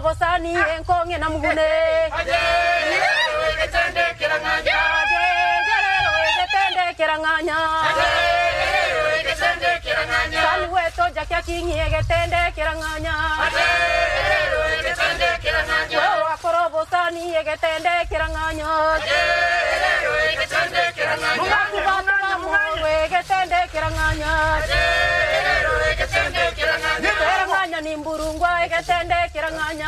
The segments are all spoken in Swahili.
wakorobosani enkonge na mugune ajejerero egetendekera ng'anya sani weto jakia kingi egetendekera ng'anya we wakorobosani egetendekera ng'anya mugakubatuga mungwe egetendekera ng'anya Kera ng'anya ni mburungwa egetendekera ng'anya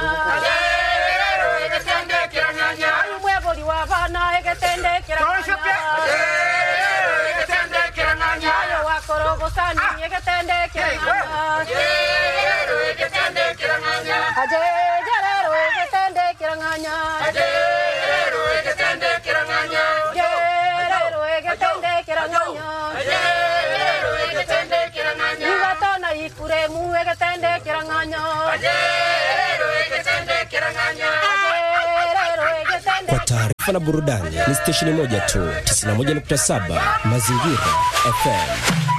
ayu mwebori wa bana egetendekera ng'anya ayo wakorobosani egetendekera ng'anya ajejerero egetendekera ng'anya gerero egetendekera ng'anya igatona ifuremu egetendekera ng'anya ajerero egetendekera Kwa taarifa na burudani ni stesheni moja tu, 91.7 Mazingira FM.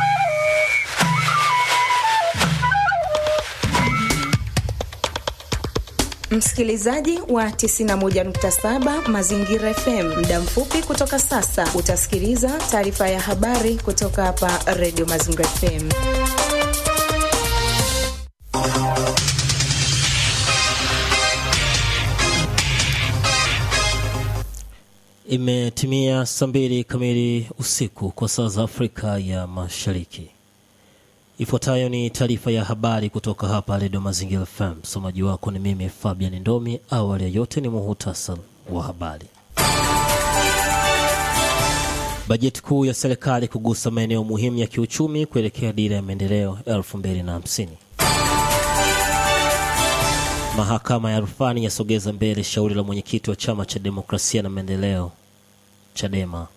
Msikilizaji wa 91.7 Mazingira FM, muda mfupi kutoka sasa utasikiliza taarifa ya habari kutoka hapa Radio Mazingira FM. Imetimia saa mbili kamili usiku kwa saa za Afrika ya Mashariki. Ifuatayo ni taarifa ya habari kutoka hapa Redio Mazingira FM. Msomaji wako ni mimi Fabian Ndomi. Awali ya yote ni muhutasari wa habari. Bajeti kuu ya serikali kugusa maeneo muhimu ya kiuchumi kuelekea dira ya maendeleo 2050. Mahakama ya rufani yasogeza mbele shauri la mwenyekiti wa chama cha demokrasia na maendeleo Chadema.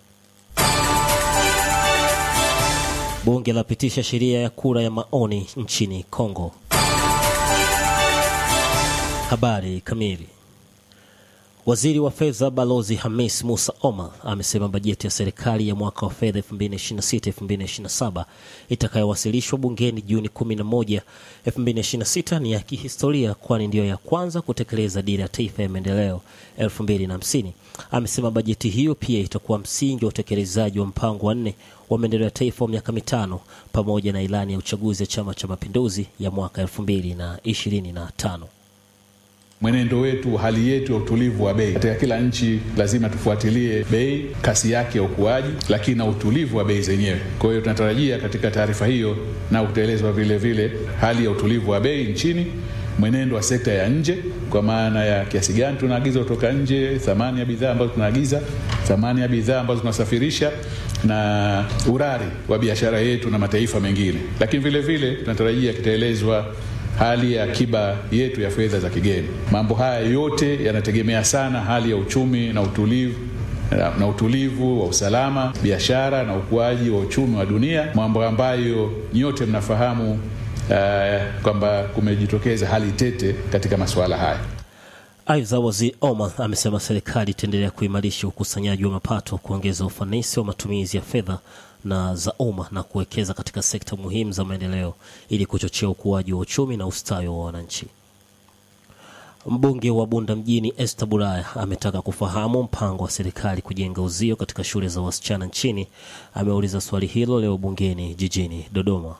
Bunge lapitisha sheria ya kura ya maoni nchini Kongo. Habari kamili. Waziri wa fedha Balozi Hamis Musa Omar amesema bajeti ya serikali ya mwaka wa fedha 2026-2027 itakayowasilishwa bungeni Juni 11, 2026 ni ya kihistoria, kwani ndiyo ya kwanza kutekeleza dira ya taifa ya maendeleo 2050. Amesema bajeti hiyo pia itakuwa msingi wa utekelezaji wa mpango wa nne wa maendeleo ya taifa wa miaka mitano pamoja na ilani ya uchaguzi ya Chama cha Mapinduzi ya mwaka 2025. Mwenendo wetu, hali yetu ya utulivu wa bei katika kila nchi, lazima tufuatilie bei, kasi yake ya ukuaji, lakini na utulivu wa bei zenyewe. Kwa hiyo tunatarajia katika taarifa hiyo na utaelezwa vile vile hali ya utulivu wa bei nchini, mwenendo wa sekta ya nje, kwa maana ya kiasi gani tunaagiza kutoka nje, thamani ya bidhaa ambazo tunaagiza, thamani ya bidhaa ambazo tunasafirisha na urari wa biashara yetu na mataifa mengine, lakini vile vile tunatarajia kitaelezwa hali ya akiba yetu ya fedha za kigeni. Mambo haya yote yanategemea sana hali ya uchumi na utulivu na, na utulivu wa usalama, biashara na ukuaji wa uchumi wa dunia, mambo ambayo nyote mnafahamu uh, kwamba kumejitokeza hali tete katika masuala haya. Aidha, waziri Omar amesema serikali itaendelea kuimarisha ukusanyaji wa mapato, kuongeza ufanisi wa matumizi ya fedha na za umma na kuwekeza katika sekta muhimu za maendeleo ili kuchochea ukuaji wa uchumi na ustawi wa wananchi. Mbunge wa Bunda mjini Esther Bulaya ametaka kufahamu mpango wa serikali kujenga uzio katika shule za wasichana nchini. Ameuliza swali hilo leo bungeni jijini Dodoma.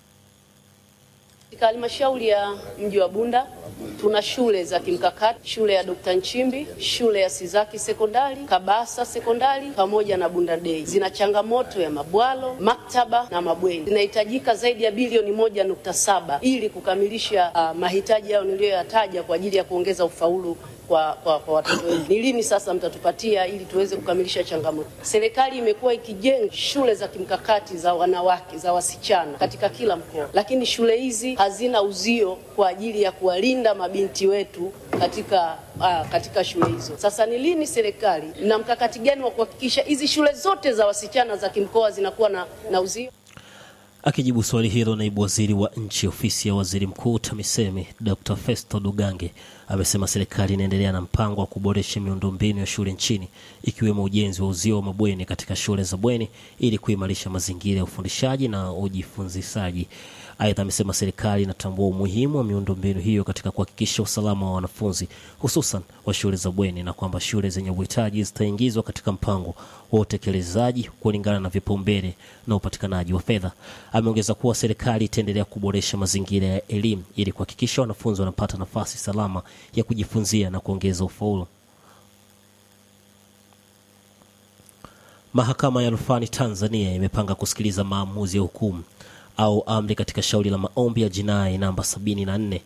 Katika halmashauri ya mji wa Bunda tuna shule za kimkakati, shule ya Dr. Nchimbi, shule ya Sizaki sekondari, Kabasa sekondari pamoja na Bunda Day. Zina changamoto ya mabwalo, maktaba na mabweni. Zinahitajika zaidi ya bilioni moja nukta saba ili kukamilisha uh, mahitaji yao niliyoyataja kwa ajili ya kuongeza ufaulu kwa, kwa, kwa watoto wetu. Ni lini sasa mtatupatia ili tuweze kukamilisha changamoto? Serikali imekuwa ikijenga shule za kimkakati za wanawake za wasichana katika kila mkoa, lakini shule hizi hazina uzio kwa ajili ya kuwalinda mabinti wetu katika uh, katika shule hizo. Sasa ni lini serikali na mkakati gani wa kuhakikisha hizi shule zote za wasichana za kimkoa zinakuwa na, na uzio? Akijibu swali hilo, naibu waziri wa nchi ofisi ya waziri mkuu TAMISEMI Dr. Festo Dugange amesema serikali inaendelea na mpango wa kuboresha miundombinu ya shule nchini ikiwemo ujenzi wa uzio wa mabweni katika shule za bweni ili kuimarisha mazingira ya ufundishaji na ujifunzishaji Aidha, amesema serikali inatambua umuhimu wa miundombinu hiyo katika kuhakikisha usalama wa wanafunzi hususan wa shule za bweni na kwamba shule zenye uhitaji zitaingizwa katika mpango wa utekelezaji kulingana na vipaumbele na upatikanaji wa fedha. Ameongeza kuwa serikali itaendelea kuboresha mazingira ya elimu ili kuhakikisha wanafunzi wanapata nafasi salama ya kujifunzia na kuongeza ufaulu. Mahakama ya rufani Tanzania imepanga kusikiliza maamuzi ya hukumu au amri katika shauri la maombi ya jinai namba 74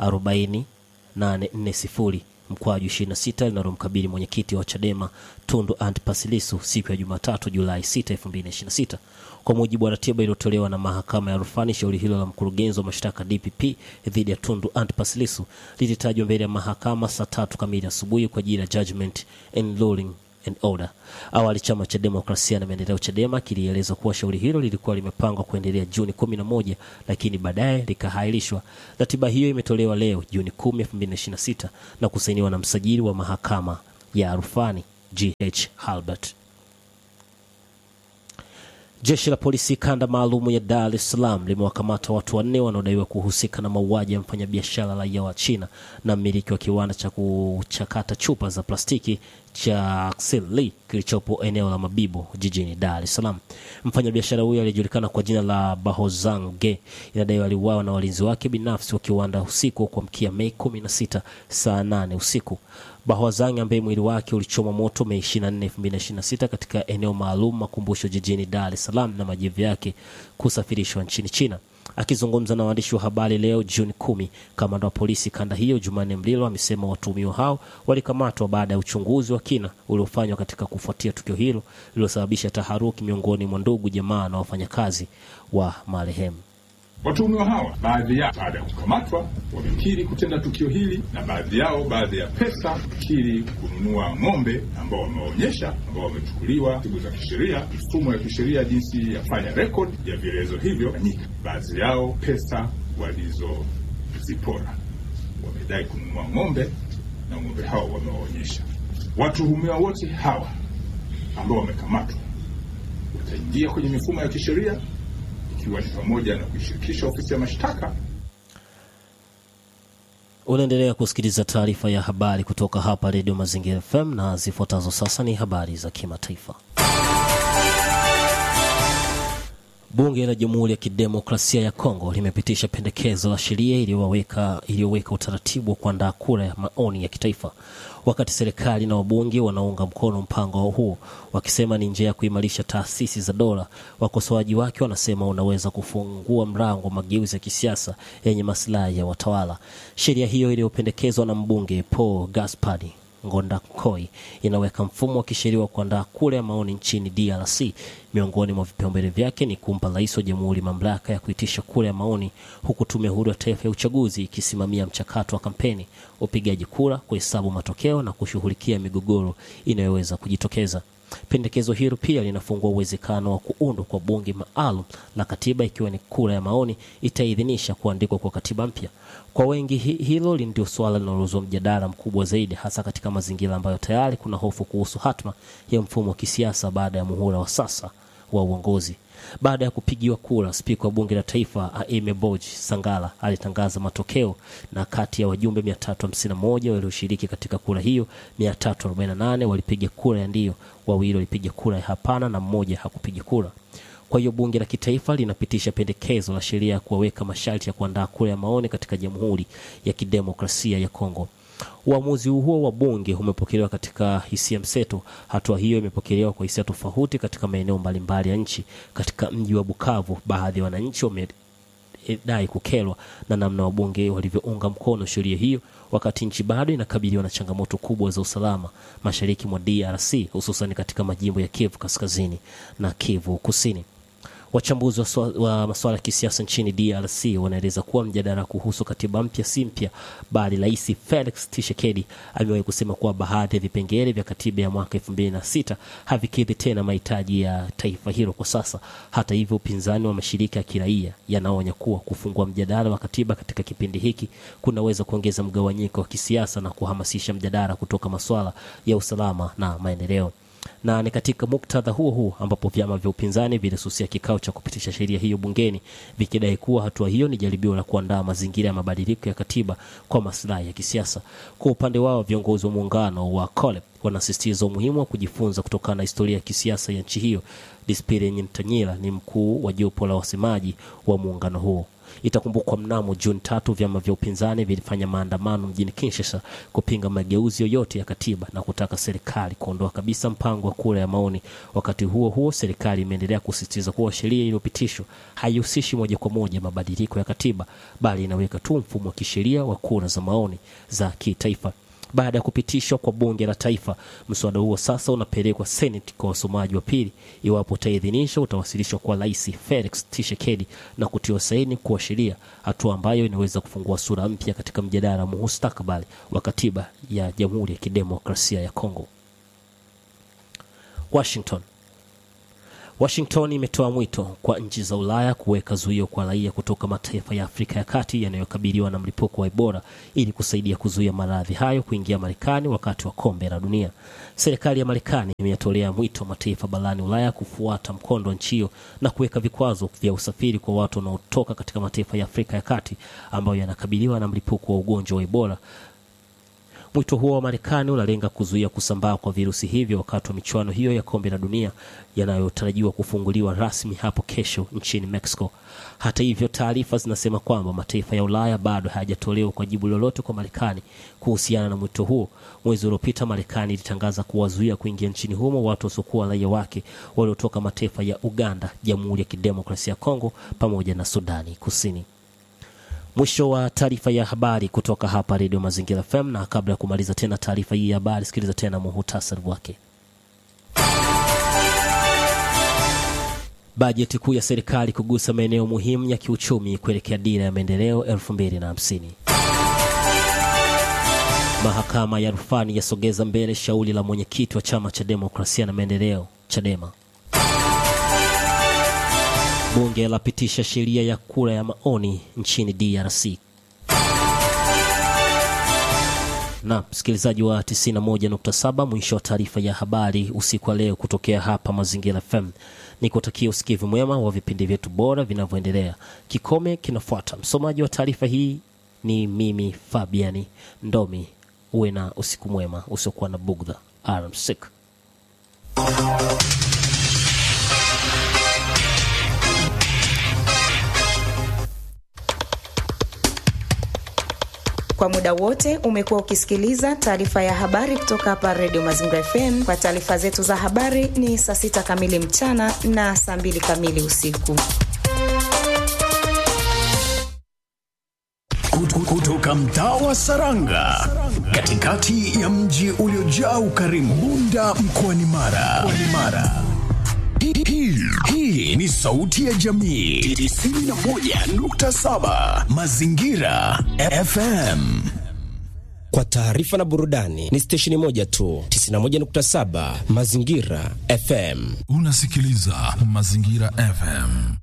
40840 mkwaju 26 linalomkabili mwenyekiti wa Chadema Tundu Antipas Lissu siku ya Jumatatu Julai 6, 2026. Kwa mujibu wa ratiba iliyotolewa na mahakama ya rufani, shauri hilo la mkurugenzi wa mashtaka DPP dhidi ya Tundu Antipas Lissu lilitajwa mbele ya mahakama saa tatu kamili asubuhi kwa ajili ya judgment and ruling and order. Awali chama cha demokrasia na maendeleo Chadema kilieleza kuwa shauri hilo lilikuwa limepangwa kuendelea Juni 11 lakini baadaye likahairishwa. Ratiba hiyo imetolewa leo Juni 10, 2026 na kusainiwa na msajili wa mahakama ya rufani GH Halbert. Jeshi la polisi kanda maalumu ya Dar es Salaam limewakamata watu wanne wanaodaiwa kuhusika na mauaji ya mfanyabiashara raia wa China na mmiliki wa kiwanda cha kuchakata chupa za plastiki cha Xinli kilichopo eneo la Mabibo jijini Dar es Salaam. Mfanyabiashara huyo aliyejulikana kwa jina la Bahozang Ge inadaiwa aliuawa na walinzi wake binafsi wa kiwanda usiku kwa mkia Mei 16 saa 8 usiku. Bahwazang ambaye mwili wake ulichoma moto Mei 24, 2026 katika eneo maalum makumbusho jijini Dar es Salaam na majivu yake kusafirishwa nchini China. Akizungumza na waandishi wa habari leo Juni kumi, kamanda wa polisi kanda hiyo Jumanne Mlilo amesema watuhumiwa hao walikamatwa baada ya uchunguzi wa kina uliofanywa katika kufuatia tukio hilo lililosababisha taharuki miongoni mwa ndugu, jamaa na wafanyakazi wa marehemu. Watuhumiwa hawa baadhi yao baada ya kukamatwa wamekiri kutenda tukio hili, na baadhi yao baadhi ya pesa kiri kununua ng'ombe ambao wameonyesha, ambao wamechukuliwa taratibu za kisheria, mifumo ya kisheria jinsi ya kufanya rekodi ya vielelezo hivyo fanyika. Baadhi yao pesa walizozipora wamedai kununua ng'ombe na ng'ombe hao wamewaonyesha. Watuhumiwa wote hawa ambao wamekamatwa wataingia kwenye mifumo ya kisheria ikiwa ni pamoja na kuishirikisha ofisi ya mashtaka. Unaendelea kusikiliza taarifa ya habari kutoka hapa Redio Mazingira FM na zifuatazo sasa ni habari za kimataifa. Bunge la Jamhuri ya Kidemokrasia ya Kongo limepitisha pendekezo la sheria iliyoweka iliyoweka utaratibu wa kuandaa kura ya maoni ya kitaifa, wakati serikali na wabunge wanaunga mkono mpango huo wakisema ni njia ya kuimarisha taasisi za dola. Wakosoaji wake wanasema unaweza kufungua mlango wa mageuzi ya kisiasa yenye maslahi ya watawala. Sheria hiyo iliyopendekezwa na mbunge Paul Gaspard Ngondakoi inaweka mfumo wa kisheria wa kuandaa kura ya maoni nchini DRC. Miongoni mwa vipaumbele vyake ni kumpa rais wa jamhuri mamlaka ya kuitisha kura ya maoni, huku tume huru ya taifa ya uchaguzi ikisimamia mchakato wa kampeni, upigaji kura, kuhesabu matokeo na kushughulikia migogoro inayoweza kujitokeza. Pendekezo hilo pia linafungua uwezekano wa kuundwa kwa bunge maalum la katiba ikiwa ni kura ya maoni itaidhinisha kuandikwa kwa katiba mpya. Kwa wengi hi, hilo ndio suala linalozua mjadala mkubwa zaidi, hasa katika mazingira ambayo tayari kuna hofu kuhusu hatma ya mfumo wa kisiasa baada ya muhula wa sasa wa uongozi. Baada ya kupigiwa kura, spika wa bunge la taifa Aime Boji Sangala alitangaza matokeo, na kati ya wajumbe 351 walioshiriki katika kura hiyo, 348 walipiga kura ya ndio, wawili walipiga kura ya hapana na mmoja hakupiga kura. Kwa hiyo bunge la kitaifa linapitisha pendekezo la sheria ya kuwaweka masharti ya kuandaa kura ya maoni katika Jamhuri ya Kidemokrasia ya Kongo. Uamuzi huo wa bunge umepokelewa katika hisia mseto. Hatua hiyo imepokelewa kwa hisia tofauti katika maeneo mbalimbali ya nchi. Katika mji wa Bukavu, baadhi ya wananchi wamedai kukerwa na namna wabunge walivyounga mkono sheria hiyo, wakati nchi bado inakabiliwa na changamoto kubwa za usalama mashariki mwa DRC, hususan katika majimbo ya Kivu Kaskazini na Kivu Kusini. Wachambuzi wa, swa, wa masuala ya kisiasa nchini DRC wanaeleza kuwa mjadala kuhusu katiba mpya si mpya, bali Rais Felix Tshisekedi amewahi kusema kuwa baadhi ya vipengele vya katiba ya mwaka elfu mbili na sita havikidhi tena mahitaji ya taifa hilo kwa sasa. Hata hivyo, upinzani wa mashirika ya kiraia yanaonya kuwa kufungua mjadala wa katiba katika kipindi hiki kunaweza kuongeza mgawanyiko wa kisiasa na kuhamasisha mjadala kutoka masuala ya usalama na maendeleo. na ni katika muktadha huo huo ambapo vyama vya upinzani vilisusia kikao cha kupitisha sheria hiyo bungeni vikidai kuwa hatua hiyo ni jaribio la kuandaa mazingira ya mabadiliko ya katiba kwa maslahi ya kisiasa. Kwa upande wao, viongozi wa muungano wa COLEP wanasisitiza umuhimu wa kujifunza kutokana na historia ya kisiasa ya nchi hiyo. Dispire Nyintanyila ni mkuu wa jopo la wasemaji wa muungano huo. Itakumbukwa mnamo Juni tatu vyama vya upinzani vilifanya maandamano mjini Kinshasa kupinga mageuzi yoyote ya katiba na kutaka serikali kuondoa kabisa mpango wa kura ya maoni. Wakati huo huo, serikali imeendelea kusisitiza kuwa sheria iliyopitishwa haihusishi moja kwa moja mabadiliko ya katiba, bali inaweka tu mfumo wa kisheria wa kura za maoni za kitaifa. Baada ya kupitishwa kwa bunge la taifa, mswada huo sasa unapelekwa Senate kwa wasomaji wa pili. Iwapo utaidhinishwa, utawasilishwa kwa Rais Felix Tshisekedi na kutiwa saini kuwa sheria, hatua ambayo inaweza kufungua sura mpya katika mjadala wa mustakabali wa katiba ya Jamhuri ya Kidemokrasia ya Kongo. Washington Washington imetoa mwito kwa nchi za Ulaya kuweka zuio kwa raia kutoka mataifa ya Afrika ya Kati yanayokabiliwa na mlipuko wa Ebola ili kusaidia kuzuia maradhi hayo kuingia Marekani wakati wa kombe la dunia. Serikali ya Marekani imeyatolea mwito mataifa barani Ulaya kufuata mkondo wa nchi hiyo na kuweka vikwazo vya usafiri kwa watu wanaotoka katika mataifa ya Afrika ya Kati ambayo yanakabiliwa na mlipuko wa ugonjwa wa Ebola. Mwito huo wa Marekani unalenga kuzuia kusambaa kwa virusi hivyo wakati wa michuano hiyo ya kombe la dunia yanayotarajiwa kufunguliwa rasmi hapo kesho nchini Mexico. Hata hivyo, taarifa zinasema kwamba mataifa ya Ulaya bado hayajatolewa kwa jibu lolote kwa Marekani kuhusiana na mwito huo. Mwezi uliopita, Marekani ilitangaza kuwazuia kuingia nchini humo watu wasiokuwa raia wake waliotoka mataifa ya Uganda, Jamhuri ya Kidemokrasia ya Kongo pamoja na Sudani Kusini. Mwisho wa taarifa ya habari kutoka hapa Redio Mazingira FM, na kabla ya kumaliza tena taarifa hii ya habari, sikiliza tena muhutasari wake. Bajeti kuu ya serikali kugusa maeneo muhimu ya kiuchumi kuelekea dira ya maendeleo 2050. Mahakama ya rufani yasogeza mbele shauri la mwenyekiti wa chama cha demokrasia na maendeleo Chadema. Bunge lapitisha sheria ya kura ya maoni nchini DRC. Na msikilizaji wa 91.7, mwisho wa taarifa ya habari usiku wa leo kutokea hapa Mazingira FM. Nikutakia usikivu mwema wa vipindi vyetu bora vinavyoendelea. Kikome kinafuata. Msomaji wa taarifa hii ni mimi Fabiani Ndomi. Uwe na usiku mwema usiokuwa na bugdha. Alamsik. Kwa muda wote umekuwa ukisikiliza taarifa ya habari kutoka hapa Redio Mazingira FM. Kwa taarifa zetu za habari ni saa sita kamili mchana na saa mbili kamili usiku. Kutoka mtaa wa Saranga, katikati ya mji uliojaa ukarimu, Bunda mkoani Mara. Mkoani Mara. Hii, hii, hii ni sauti ya jamii 91.7 Mazingira FM. Kwa taarifa na burudani ni stesheni moja tu 91.7 Mazingira FM. Unasikiliza Mazingira FM.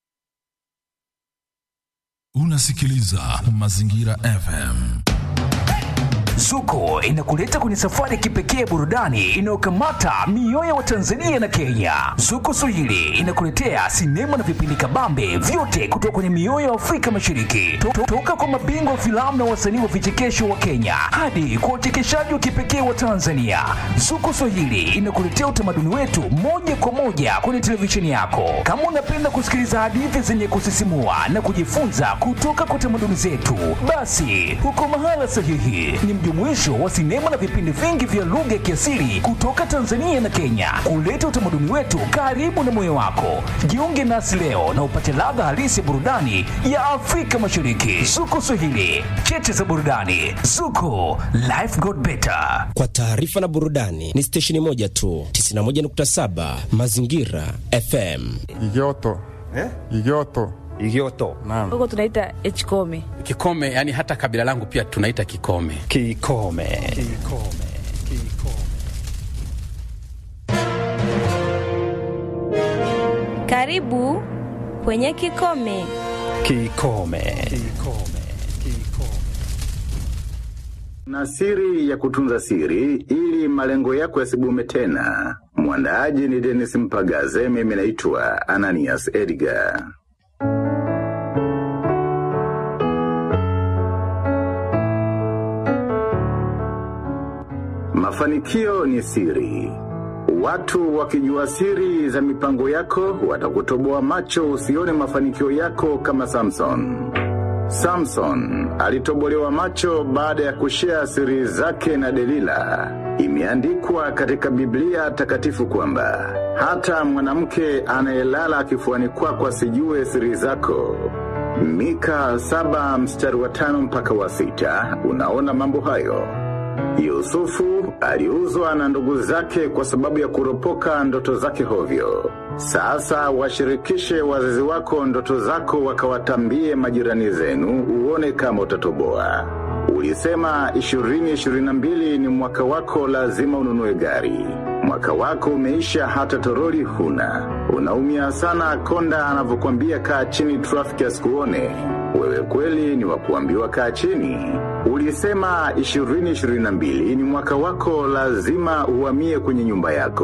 Unasikiliza Mazingira FM. Zuko inakuleta kwenye safari ya kipekee burudani inayokamata mioyo wa Tanzania na Kenya. Zuko Swahili inakuletea sinema na vipindi kabambe vyote kutoka kwenye mioyo ya Afrika Mashariki, To- toka kwa mabingwa wa filamu na wasanii wa vichekesho wa Kenya hadi kwa uchekeshaji wa kipekee wa Tanzania. Zuko Swahili inakuletea utamaduni wetu moja kwa moja kwenye televisheni yako. Kama unapenda kusikiliza hadithi zenye kusisimua na kujifunza kutoka kwa tamaduni zetu, basi uko mahala sahihi. Ni mjumuisho wa sinema na vipindi vingi vya lugha ya kiasili kutoka Tanzania na Kenya, kuleta utamaduni wetu karibu na moyo wako. Jiunge nasi leo na upate ladha halisi ya burudani ya Afrika Mashariki. Zuko Swahili, cheche za burudani. Zuko, life got better. Kwa taarifa na burudani ni stesheni moja tu 91.7 Mazingira FM. Igoto. Eh? Igoto. Igioto. Naam. huko tunaita echkome Kikome, yani hata kabila langu pia tunaita Kikome. Kikome. Kikome. Karibu kwenye Kikome. Kikome. na siri ya kutunza siri ili malengo yako yasibume tena. Mwandaaji ni Dennis Mpagaze, mimi naitwa Ananias Edgar. Mafanikio ni siri. Watu wakijua siri za mipango yako watakutoboa macho usione mafanikio yako kama Samson. Samson alitobolewa macho baada ya kushea siri zake na Delila. Imeandikwa katika Biblia takatifu kwamba hata mwanamke anayelala kifuani kwako asijue siri zako. Mika saba mstari wa tano mpaka wa sita unaona mambo hayo. Yusufu aliuzwa na ndugu zake kwa sababu ya kuropoka ndoto zake hovyo. Sasa washirikishe wazazi wako ndoto zako wakawatambie majirani zenu uone kama utatoboa. Ulisema ishirini ishirini na mbili ni mwaka wako lazima ununue gari. Mwaka wako umeisha hata toroli huna. Unaumia sana konda anavyokwambia kaa chini trafiki asikuone. Wewe kweli ni wakuambiwa kaa chini. Ulisema ishirini ishirini na mbili ni mwaka wako lazima uhamie kwenye nyumba yako.